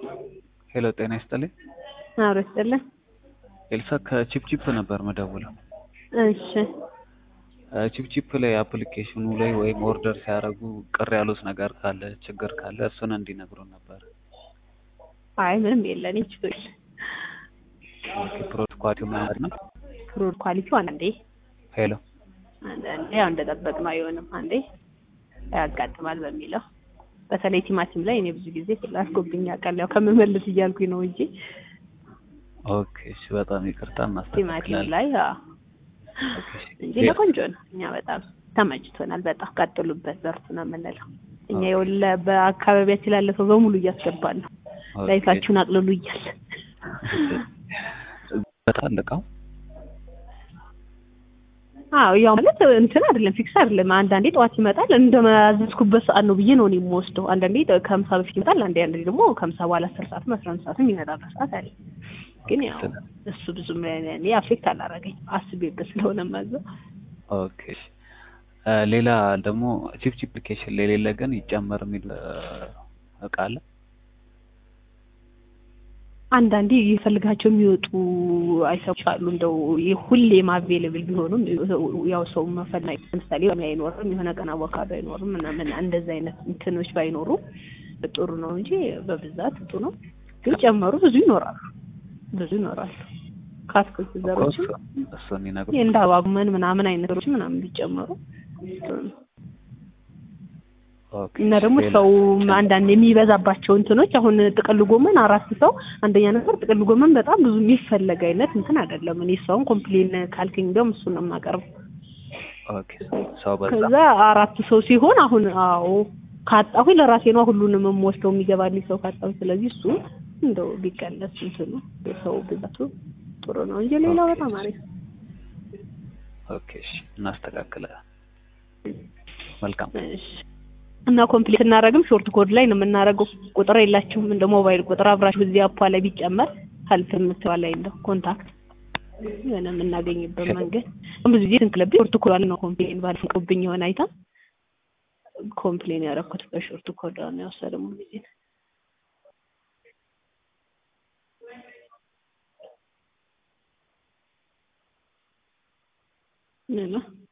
ሄሎ ጤና ይስጥልኝ። አብሮ ይስጥልን። ኤልሳ ከቺፕቺፕ ነበር መደውለው። እሺ ቺፕቺፕ ላይ አፕሊኬሽኑ ላይ ወይም ኦርደር ሲያደርጉ ቅር ያሉት ነገር ካለ ችግር ካለ እሱን እንዲነግሩን ነበር። አይ ምንም የለን ችግር ፕሮት ኳሊቲ ማለት ነው። ፍሩድ ኳሊቲው አንዳንዴ ሄሎ አንዳንዴ ያው እንደጠበቅነው አይሆንም፣ አንዴ ያጋጥማል በሚለው በተለይ ቲማቲም ላይ እኔ ብዙ ጊዜ አድርጎብኝ ያውቃል። ያው ከምመልስ እያልኩኝ ነው እንጂ ኦኬ እሺ፣ በጣም ይቅርታ ቲማቲም እናስተካክላለን። ላይ አዎ ኦኬ እሺ። እንጂ ለቆንጆ ነው። እኛ በጣም ተመችቶናል። በጣም ቀጥሉበት፣ በርቱ ነው የምንለው። እኛ የወለ በአካባቢያችን ላለ ሰው በሙሉ እያስገባን ነው። ኦኬ። ላይፋችሁን አቅልሉ እያለ በጣም ልቃው አዎ ያው ማለት እንትን አይደለም ፊክስ አይደለም። አንዳንዴ ጠዋት ይመጣል እንደማያዘዝኩበት ሰዓት ነው ብዬ ነው እኔ የምወስደው። አንዳንዴ ከምሳ በፊት ይመጣል፣ አንዴ አንዳንዴ ደግሞ ከምሳ በኋላ አስር ሰዓትም አስራ አንድ ሰዓትም ይመጣበት ሰዓት አለ። ግን ያው እሱ ብዙም እኔ አፌክት አላረገኝ አስቤበት ስለሆነ ማዘው ኦኬ እሺ። እ ሌላ ደግሞ ቺፕቺፕ አፕሊኬሽን ላይ የሌለ ግን ይጨመር የሚል እ እቃ አለ። አንዳንዴ ይፈልጋቸው የሚወጡ አይሰቦች አሉ። እንደው ሁሌም አቬሌብል ቢሆኑም ያው ሰው መፈለግ ለምሳሌ ሎሚ አይኖርም፣ የሆነ ቀን አቮካዶ አይኖርም ምናምን እንደዚህ አይነት እንትኖች ባይኖሩ ጥሩ ነው እንጂ በብዛት ጥሩ ነው። ግን ጨመሩ ብዙ ይኖራሉ፣ ብዙ ይኖራሉ። ከአትክልት ዘሮችም እሱ- እሱን ይነግሩ። እንደ አባጉመን ምናምን አይነት ዘሮች ምናምን ቢጨመሩ ጥሩ ነው። ኦኬ እና ደግሞ ሌላ- ሰው አንዳንድ የሚበዛባቸው እንትኖች አሁን ጥቅል ጎመን አራት ሰው አንደኛ ነገር ጥቅል ጎመን በጣም ብዙ የሚፈለግ አይነት እንትን አይደለም። እኔ ሰውን ኮምፕሌን ካልከኝ እንደውም እሱን ነው የማቀርበው። ኦኬ ሰው በዛ ከዛ አራት ሰው ሲሆን አሁን አዎ ካጣሁ ለራሴ ነው ሁሉንም የምወስደው የሚገባልኝ ሰው ካጣሁ። ስለዚህ እሱ እንደው ቢቀነስ እንትኑ የሰው ብዛቱ ጥሩ ነው እንጂ ሌላው በጣም አሪፍ ነው። ኦኬ እሺ፣ እናስተካክላለን። መልካም እሺ እና ኮምፕሊት እናደርግም ሾርት ኮድ ላይ ነው የምናደርገው። ቁጥር የላችሁም እንደ ሞባይል ቁጥር አብራችሁ እዚህ አፓ ላይ ቢጨመር ሀልፍ የምትዋ ላይ እንደው ኮንታክት የሆነ የምናገኝበት መንገድ ብዙ ጊዜ ስንክለብ ሾርት ኮድ ላይ ነው ኮምፕሌን ባልፈቅብኝ የሆነ አይታ ኮምፕሌን ያደረኩት በሾርት ኮድ ነው የወሰደው ጊዜ ምን ነው